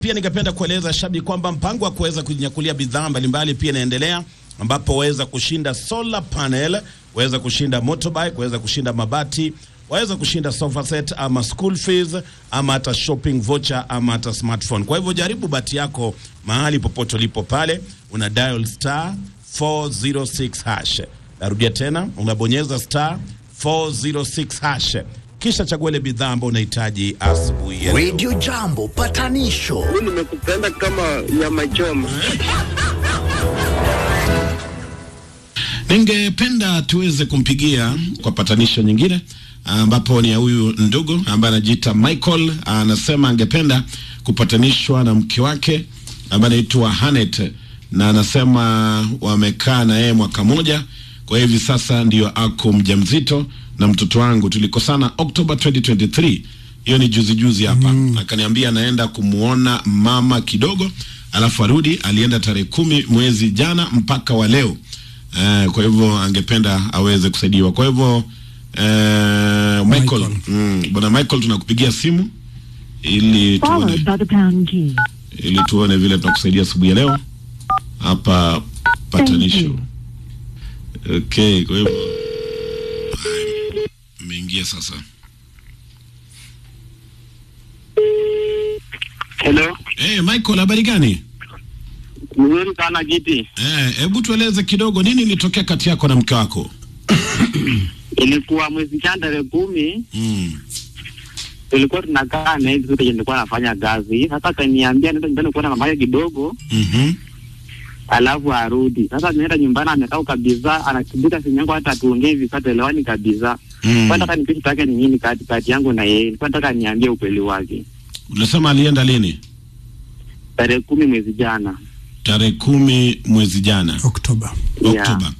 Pia ningependa kueleza Shabi kwamba mpango wa kuweza kujinyakulia bidhaa mbalimbali pia inaendelea, ambapo waweza kushinda solar panel, waweza kushinda motorbike, waweza kushinda mabati, waweza kushinda sofa set ama school fees ama hata shopping voucher ama hata smartphone. Kwa hivyo jaribu bahati yako mahali popote ulipo pale, una dial star 406 hash. Narudia tena, unabonyeza star 406 hash kisha chagua ile bidhaa ambayo unahitaji asubuhi ya leo. Radio Jambo patanisho Mimi nimekupenda kama nyama choma. Ningependa tuweze kumpigia kwa patanisho nyingine ambapo ni ya huyu ndugu ambaye anajiita Michael. Anasema angependa kupatanishwa na mke wake ambaye anaitwa Hanet, na anasema wamekaa na yeye mwaka moja, kwa hivi sasa ndio ako mjamzito na mtoto wangu. Tulikosana Oktoba 2023 hiyo ni juzi juzi hapa mm. Akaniambia anaenda kumuona mama kidogo, alafu arudi. Alienda tarehe kumi mwezi jana mpaka wa leo eh, kwa hivyo angependa aweze kusaidiwa. Kwa hivyo eh, Michael, Michael. Mm, bwana Michael tunakupigia simu ili tuone, followed by the pound key. ili tuone vile tunakusaidia asubuhi ya leo hapa patanisho. Okay, kwa hivyo haya, umeingia sasa. Hello. Eh, Michael habari gani? Mzuri sana Giti. Eh, hebu tueleze kidogo nini ilitokea kati yako na mke wako? Ilikuwa mwezi jana tarehe kumi Mm. tulikuwa tunakaa na hivi zote nilikuwa nafanya kazi. Sasa akaniambia nenda nyumbani kuona mama yake kidogo Mhm. alafu arudi. Sasa nienda nyumbani amekaa kabisa anakimbia simu yangu hata tuongee hivi sasa tuelewani kabisa. Mm. Kwa nataka nipite take ni nini kati kati yangu na yeye. Nilikuwa nataka niambie ukweli wake. Unasema alienda lini? Tarehe kumi mwezi jana. Tarehe kumi mwezi jana Oktoba. Yeah. Oktoba.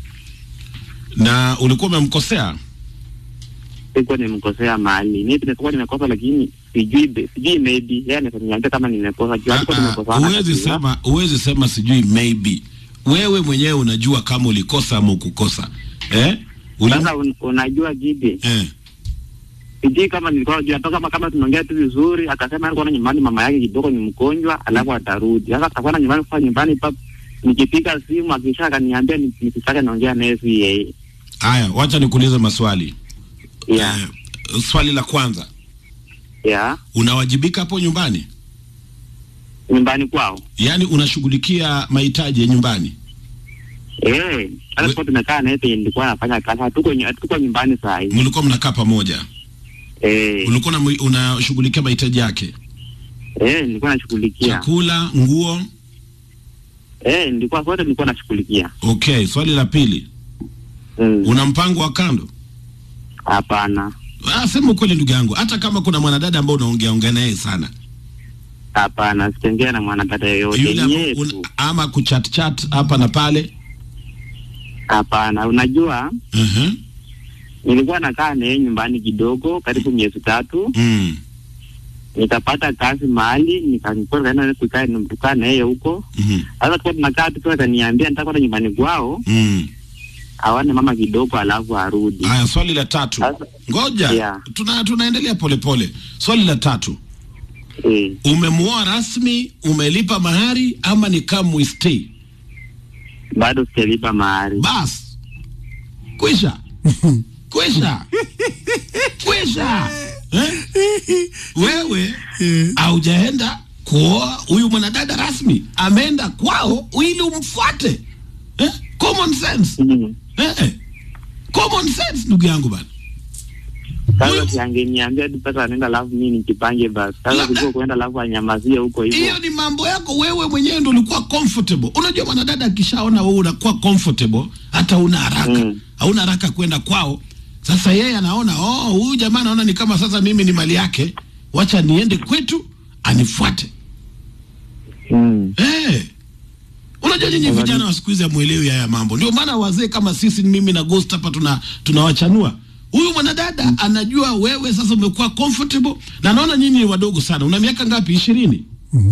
Na ulikuwa umemkosea? Sikuwa nimekosea mahali. Mimi nilikuwa nimekosa lakini sijui be- sijui maybe yeye ananiambia kama nimekosa. Juu hatukuwa Ah, ah, tumekosana. Huwezi kabisa. sema, huwezi sema sijui maybe. Wewe mwenyewe unajua kama ulikosa ama ukukosa. Eh? Uli... Sasa un, unajua Gidi, Eh. sijui kama nilikuwa najua toka kama kama tunaongea tu vizuri, akasema alikuwa na nyumbani mama yake kidogo ni mgonjwa, alafu atarudi. Sasa atakuwa na nyumbani kwa nyumbani pap, nikipiga simu akisha akaniambia ni- nisitake naongea naye si yeye. Haya, wacha nikuulize maswali. Yeah. Eh, swali la kwanza, Yeah. unawajibika hapo nyumbani? Nyumbani kwao. Yaani unashughulikia mahitaji ya nyumbani? Eh, We- hata kwa tumekaa naye penye nilikuwa nafanya kazi, hatuko nyu- hatuko nyumbani saa hii. Mlikuwa mnakaa pamoja? Eh, Ulikuwa unamu- unashughulikia mahitaji yake? eh, nilikuwa nashughulikia. Chakula, nguo? Eh, nilikuwa sote nilikuwa nashughulikia. Okay, swali la pili, Mm. una mpango wa kando? Hapana. Ah, sema ukweli ndugu yangu, hata kama kuna mwanadada ambao unaongea ongea naye sana, Hapana, sitengea na mwanadada yoyote. yule Ni ambao yetu. una- ama kuchat chat hapa na pale. Hapana, unajua Mhm. nilikuwa nakaa naye nyumbani kidogo karibu miezi tatu, Mm. nikapata kazi mahali nikaenda kukaa kukaa na yeye huko. Mhm. Sasa tukuwa tunakaa tu, sasa akaniambia nataka kwenda nyumbani kwao Mm. awane mama kidogo, alafu arudi. Haya, swali la tatu. Sasa Ngoja. Yeah. Tuna tunaendelea polepole. Swali la tatu. eh, Umemuoa rasmi, umelipa mahari ama ni come we stay? bado sijalipa mahari. Bas. Kwisha. Kwisha. Kwisha. Eh? Wewe haujaenda kuoa huyu mwanadada rasmi, ameenda kwao ili umfuate. Eh? Common sense. Mm. Eh? Common sense ndugu yangu bana. Sasa Huyu- si angeniambia tu pesa anaenda, alafu mimi nijipange basi. Sasa Labda- kuliko kuenda alafu anyamazie huko hivyo. hiyo ni mambo yako wewe mwenyewe ndo ulikuwa comfortable unajua mwanadada akishaona wewe unakuwa comfortable hata una haraka Mm. hauna haraka kwenda kwao sasa yeye anaona oh huyu jamaa anaona ni kama sasa mimi ni mali yake wacha niende kwetu anifuate Mm. eh unajua nyinyi vijana wa siku hizi hamuelewi haya mambo ndio maana wazee kama sisi mimi na ghost hapa tuna tunawachanua huyu mwanadada anajua wewe sasa umekuwa comfortable na naona nyinyi ni wadogo sana una miaka ngapi ishirini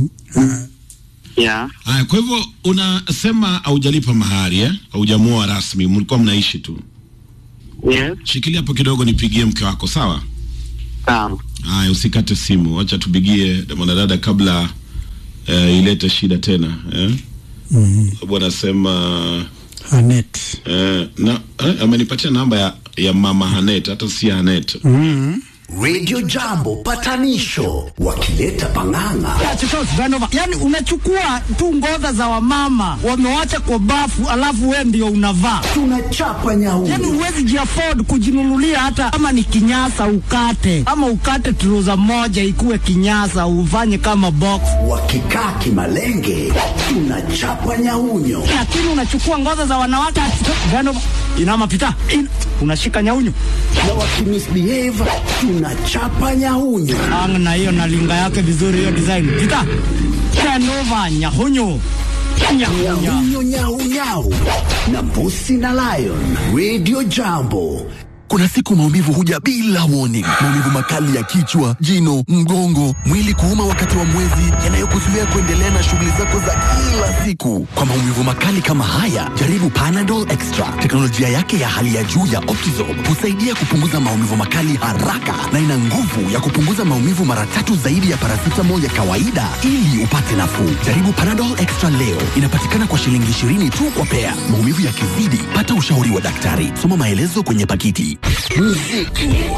Yeah. Haya, kwa hivyo unasema haujalipa mahari eh? Haujamuoa rasmi, mlikuwa mnaishi tu. Yes. Shikilia hapo kidogo, nipigie mke wako, sawa? Sawa. Haya, usikate simu, wacha tupigie mwanadada kabla eh, ilete shida tena eh? mm. Sababu anasema Hanet eh, na eh, amenipatia namba ya, ya mama Hanet, hata si Hanet mm. Radio Jambo patanisho wakileta pang'ang'a. Yani unachukua tu ngoza za wamama wamewacha kwa bafu, alafu we ndio unavaa. Tunachapa Yani nyauyo huwezi jiafford kujinunulia hata kama ni kinyasa ukate, ama ukate truza moja ikuwe kinyasa ufanye kama box, wakikaa kimalenge, tunachapa nyaunyo lakini unachukua ngoza za wanawake Vanova inama pita in, unashika nyaunyo na wakimisbehave, tunachapa nyaunyo. ang na hiyo na linga yake vizuri, hiyo design pita Vanova nyahunyo nyahunya Nyaunyau nyau nyau na mbusi na lion. Radio Jambo Kuna siku maumivu huja bila warning. Maumivu makali ya kichwa, jino, mgongo, mwili kuuma wakati wa mwezi, yanayokuzuia kuendelea na shughuli zako za kila siku. Kwa maumivu makali kama haya, jaribu Panadol Extra. Teknolojia yake ya hali ya juu ya Optizorb husaidia kupunguza maumivu makali haraka na ina nguvu ya kupunguza maumivu mara tatu zaidi ya paracetamol ya kawaida ili upate nafuu. Jaribu Panadol Extra leo. Inapatikana kwa shilingi 20 tu kwa pea. Maumivu yakizidi, pata ushauri wa daktari. Soma maelezo kwenye pakiti. muziki